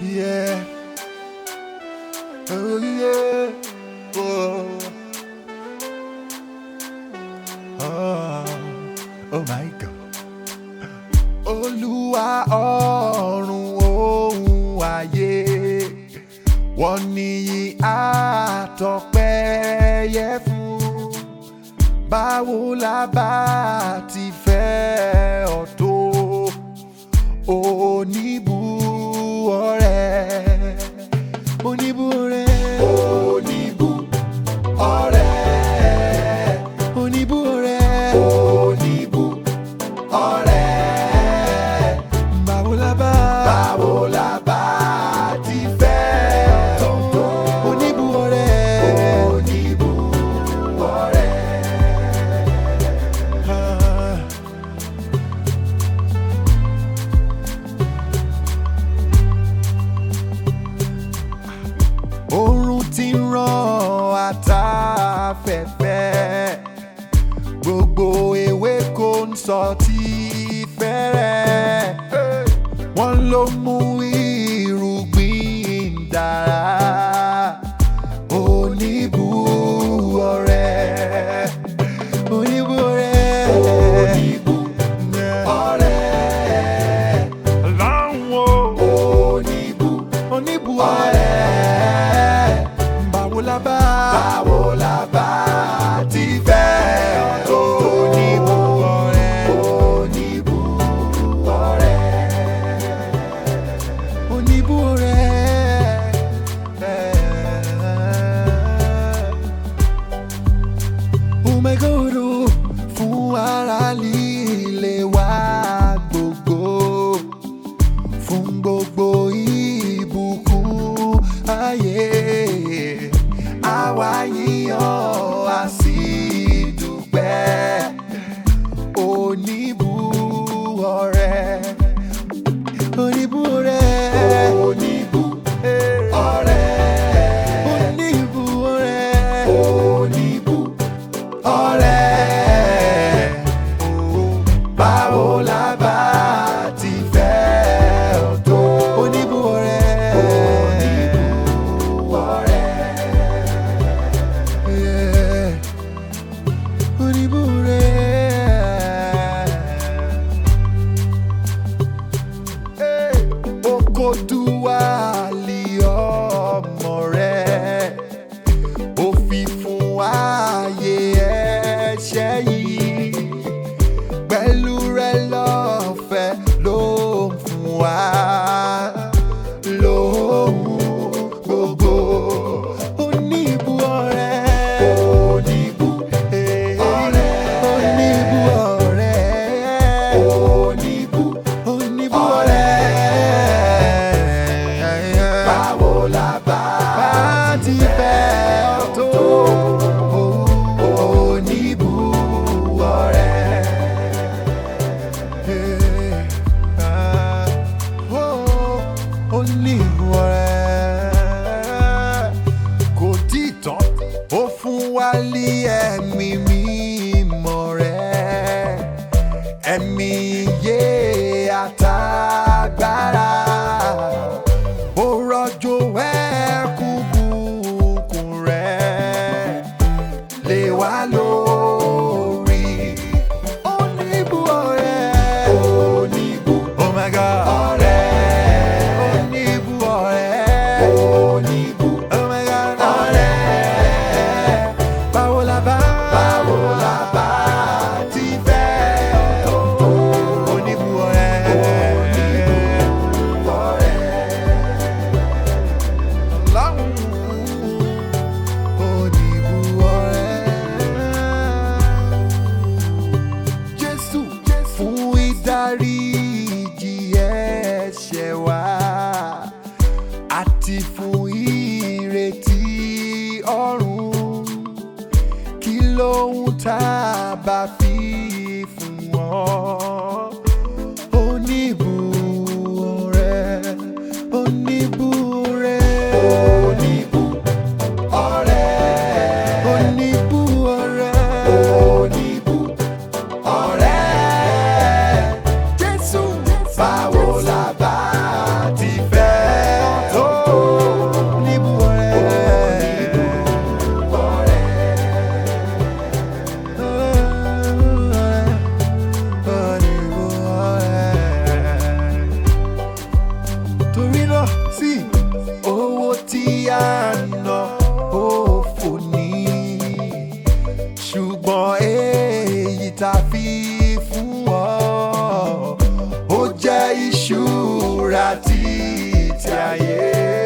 Yeah. Oh yeah. Oh. Oh. Oh my God. Olúwa ọ̀run ohun ayé wọ́n níyì àtọpẹ́ yẹ fún báwo la bá ti fẹ́ ọ tó oníbu ọ̀rẹ́ oníbu ọ̀rẹ́ oníbu ọ̀rẹ́ oníbu ọ̀rẹ́ oníbu ọ̀rẹ́ báwo la bá báwo la bá ti fẹ́ ọ tó oníbu ọ̀rẹ́ oníbu ọ̀rẹ́. Ah. oòrùn ti ń ràn àtàfẹ́fẹ́ gbogbo ewéko ń sọ tí fẹ́rẹ̀ wọ́n ló mú irúgbìn dára oníbu ọ̀rẹ́ oníbu ọ̀rẹ́ oníbu ọ̀rẹ́ láwọn oníbu oníbu ọ̀rẹ́ báwo la bá báwo la bá ti fẹ́ ọ tó oníbu ọ̀rẹ́ oníbu ọ̀rẹ́ oníbu ọ̀rẹ́. Oh my God, oh, fún ara líle wa gbogbo fún gbogbo ìbùkún ayé àwa yíyan a sì dúpẹ́ oníbu ọ̀rẹ́ oníbu ọ̀rẹ́ oníbu ọ̀rẹ́ oníbu ọ̀rẹ́ oníbu ọ̀rẹ́ báwo la bá ti fẹ́ ọ tó oníbu ọ̀rẹ́ oníbu ọ̀rẹ́ yeah. oníbu ọ̀rẹ́ okoduwali ọmọ rẹ̀ ó fi fún ààyè ẹ̀ṣẹ̀ yìí pẹ̀lú rẹ̀ lọ́fẹ̀ẹ́ ló ń fún wa lóhùn gbogbo oníbu ọ̀rẹ́ oníbu ọ̀rẹ́ oníbu ọ̀rẹ́ oníbu oníbu ọ̀rẹ́ báwo la bá ti fẹ́ ọ tó oníbu ọ̀rẹ́. Oníbu ọ̀rẹ́ kò tí tán ó fún wa ní ẹ̀mí mímọ́ rẹ̀ ẹ̀mí iye àtàgbára ó rọ̀jò ẹ̀kún bùkún rẹ̀ lé wa lórí. Oníbu ọ̀rẹ́. Oníbu. Oh my God. Ọ̀rẹ́. Oníbu ọ̀rẹ́. Oníbu. Oh my God. Ọ̀rẹ́. Báwo la bá. Báwo la bá ti fẹ́ ọ tó. Oníbu ọ̀rẹ́. Oníbu ọ̀rẹ́. Ọlọ́run oníbu ọ̀rẹ́. Jésù fún ìdáríjì ẹ̀ṣẹ̀ wa àti fún ìrètí ọ̀run kí lóhun tá a bá fi fún ọ oníbu ọ̀rẹ́ oníbu ọ̀rẹ́ oníbu ọ̀rẹ́ oníbu ọ̀rẹ́ oníbu ọ̀rẹ́ Jésù báwo la bá ti fẹ́ ọ ìṣúra títí ayé.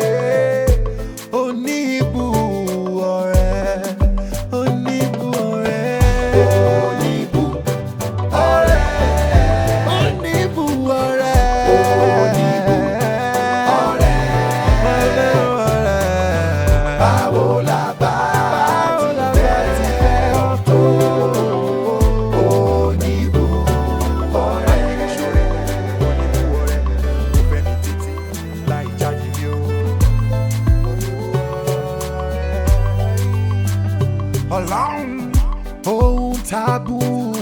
Oníbu ọ̀rẹ́, oníbu ọ̀rẹ́. Oníbu ọ̀rẹ́. Oníbu ọ̀rẹ́. Oníbu ọ̀rẹ́. ọ̀rẹ́. Báwo la bá ti fẹ́ ọ tó? Oníbu ọ̀rẹ́. Oníbu ọ̀rẹ́. Mo fẹ́ ní títí láì jáde ní o. Ọlọ́run ohun tábù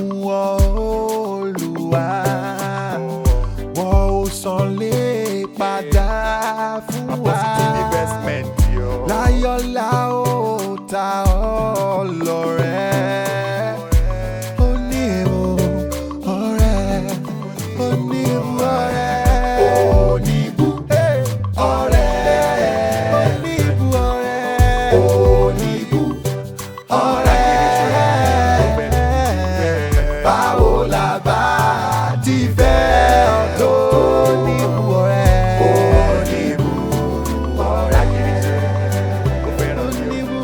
Olúwa wọn ò san lè padà fún wa. láyọ̀lá ó ta ọ́ lọ́rẹ́. ó ní èèwọ̀ ọ̀rẹ́ ó ní ìbú ọ̀rẹ́. oníbu ọ̀rẹ́ oníbu ọ̀rẹ́ oníbu ọ̀rẹ́ báwo la bá ti fẹ́ ọ tó oníbu ọ̀rẹ́ oníbu ọ̀rẹ́ oníbu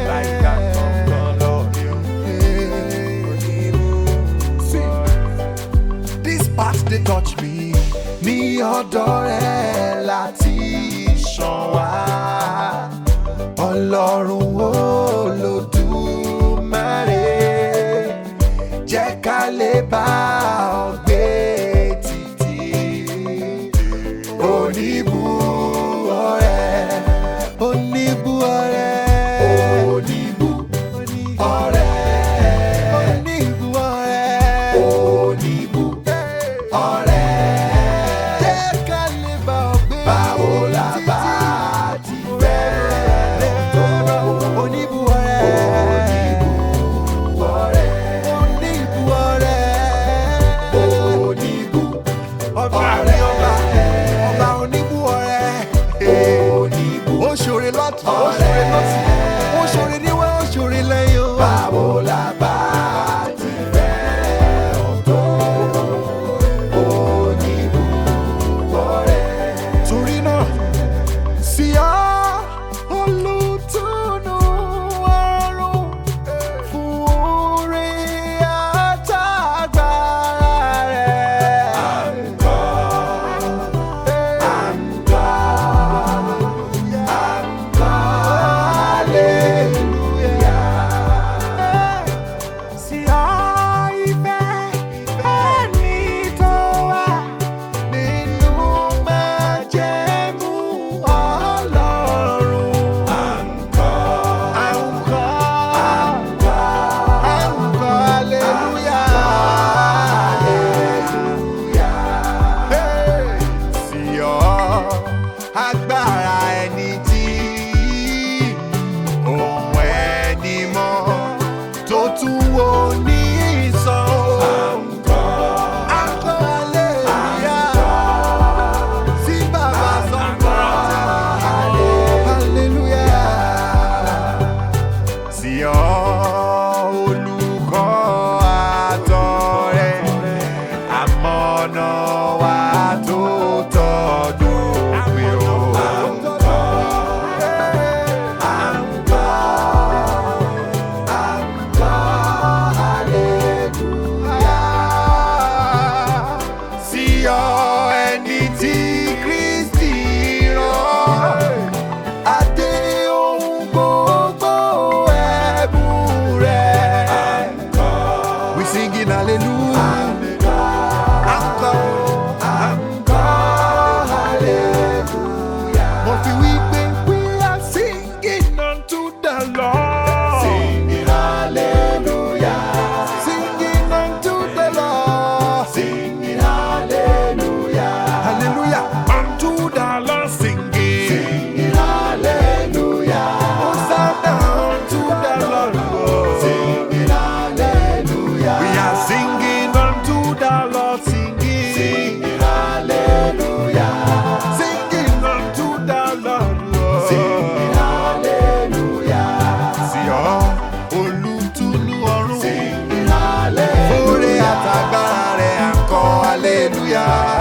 ọ̀rẹ́. This part dey touch me ní ọ̀dọ̀ rẹ̀ láti ṣàn wá ọlọ́run olódùmarè jẹ́ ká lè bá ọ gbé títí oníbu ọ̀rẹ́ oníbu ọ̀rẹ́ oníbu ọ̀rẹ́ oníbu ọ̀rẹ́ oníbu ọ̀rẹ́ jẹ́ ká lè bá ọ gbé títí báwo la bá ti bẹ̀rẹ̀ ọ̀tọ̀ oníbu ọ̀rẹ́ oníbu ọ̀rẹ́ oníbu ọ̀rẹ́ oníbu ọba ní ọba ọba oníbu ọ̀rẹ́ oníbu ó ṣòre lọ́tún ó ṣòre lọ́sì ó ṣòre níwá ó ṣòre lẹ́yìn o. báwo la bá ti bẹ̀rẹ̀ ọ̀tọ̀ oníbu ọ̀rẹ́ torí náà sí ọ olùtùnú ọrùn fún oore àtàgbára rẹ̀. àǹkọ́ àǹkọ́ àǹkọ́ hallelujah. sí ọ ìfẹ́ ẹni tó wà nínú májẹ̀mú Ọlọ́run. Àǹkọ́, àǹkọ́, àǹkọ́, àǹkọ́, hallelujah. Hey! Sí ọ, agbára ẹni tí ohun ẹni mọ́ tó tún wo ní ìsàn. Àǹkọ́, àǹkọ́, hallelujah sí bàbá sọ̀rọ̀ hallelujah. sí ọ olùkọ́ àtọ̀rẹ́ àmọ̀nà wa tó tọdún pé o. Àǹkọ́, àǹkọ́, àǹkọ́, hallelujah sí ọ ẹni tí Kristi rán. Adé ohun gbogbo ẹ̀bùn rẹ̀. We singing hallelujah. Encore, encore, hallelujah. Mo fi wí pé we are singing unto the Lord. Singing hallelujah. Singing unto the Lord. Singing hallelujah. Hallelujah. Unto the Lord singing. Singing hallelujah. Hosanna unto the Lord. Singing hallelujah. We are singing unto the Lord singing. Singing hallelujah. Singing unto the Lord. Singing hallelujah. Sí ọ olùtùnú ọ̀run. Singing hallelujah. Oore àtàgbára rẹ̀ à ń kọ́ hallelujah.